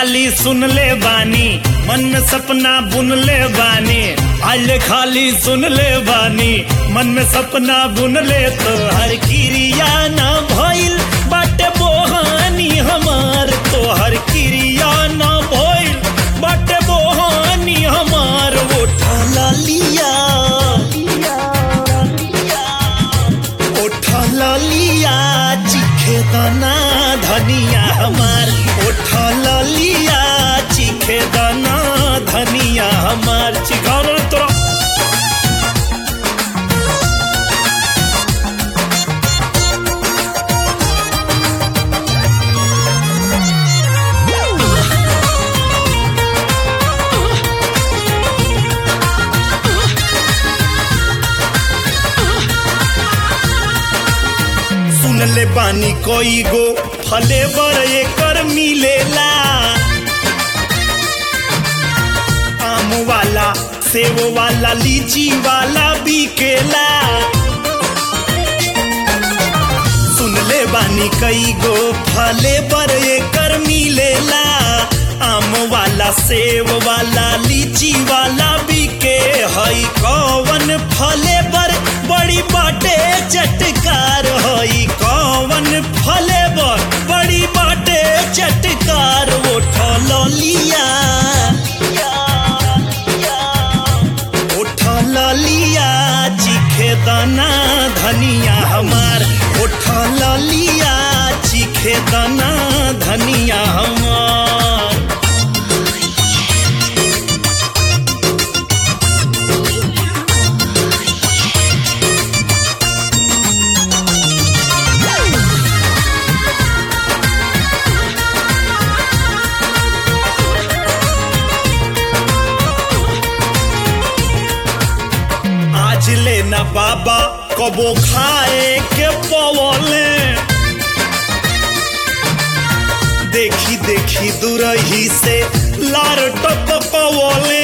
खाली सुन ले बानी मन में सपना बुन ले बानी आइले खाली सुन ले बानी मन में सपना बुन ले तो हर क्रिया ना भइल बाटे बोहानी हमार तो हर क्रिया ना भइल बाटे बोहानी हमार वो ठाला लिया उठल लिया चिखे दाना धनिया हमार उठल लिया चिखे दाना धनिया हमार चिखौल तोरा सुन ले बानी कोई गो फले बर एकर मिलेला आम वाला सेब वाला लीची वाला बिकेला सुन ले बानी कई गो फले बर एकर मिलेला आम वाला सेब वाला लीची वाला बिके हई कौवन फले बर बड़ी बाटे चटकार हई कौवन फले बर बड़ी बाटे चटकार वो ठलो लिया उठल लिया चिखे दाना धनिया हमार उठल लिया चिखे दाना धनिया हमार आज लेना बाबा कबो खाए के पवले देखी देखी दुरही से लार टपकवले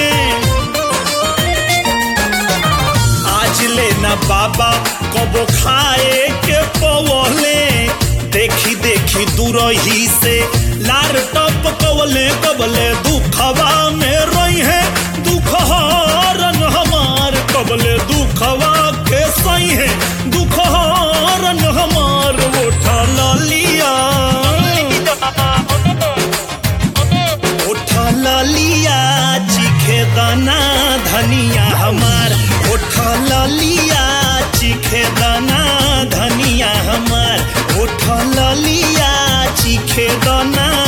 आज लेना बाबा कबो खाए के पवले देखी देखी दुरही से लार टपकवले कबले दुखवा में रही है दुख हरन हमार कबले दुखवा के सही है दुख हरन हमार उठल लिया उठल लिया चिखे दाना धनिया हमार उठल लिया चिखे दाना धनिया हमार उठल लिया चिखे दाना